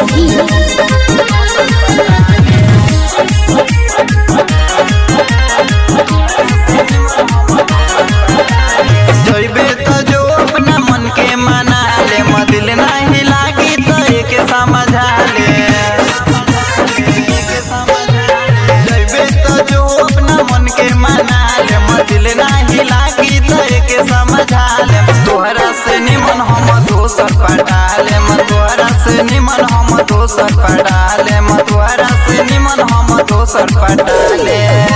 सिमरही जइबे त जो अपना मन के मना ले मदिल नहीं लागी त एके समझा ले जइबे त जो अपना मन के मना ले मदिल नहीं लागी त एके समझा ले तोहरा से निमन हम दोसर पटा ले तोहरा से निमन हम दोसर पटा ले तोहरा से निमन हम दोसर पटा ले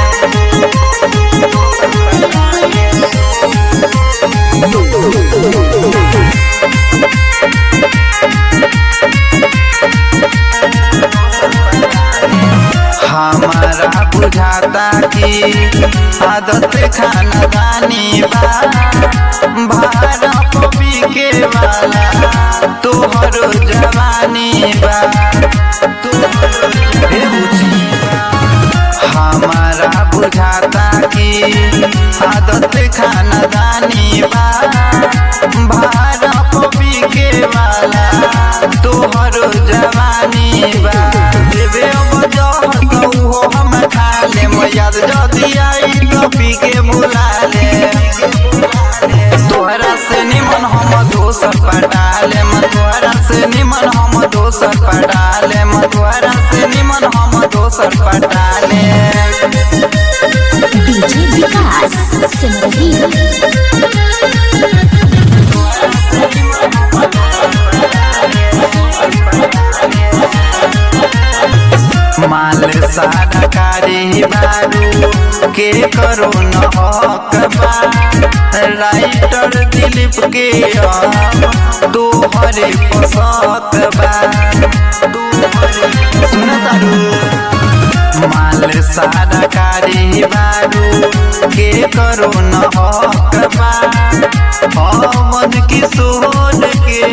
हमारा बुझाता कि आदत खानदानी बा भाड़ा पपी के वाला तोहर जवानी बा हे बुझी हमारा बुझाता कि आदत खानदानी बा भाड़ा पपी के वाला तोहर जवानी बा देवे अब जहर कहो हम खा ले याद जदी आई तो पी के बुला ले तोहरा से निमन हम दोसर पटा ले तोहरा से निमन हम दोसर पटा ले तोहरा से निमन हम दोसर पटा ले डीजे विकास सिमरही माल सारा कारी बारू के करो न हकबा राइटर दिलीप के तोहरे पसत बा सुन तारू माल सारा कारी बारू के करो न हकबा अमन किशोर के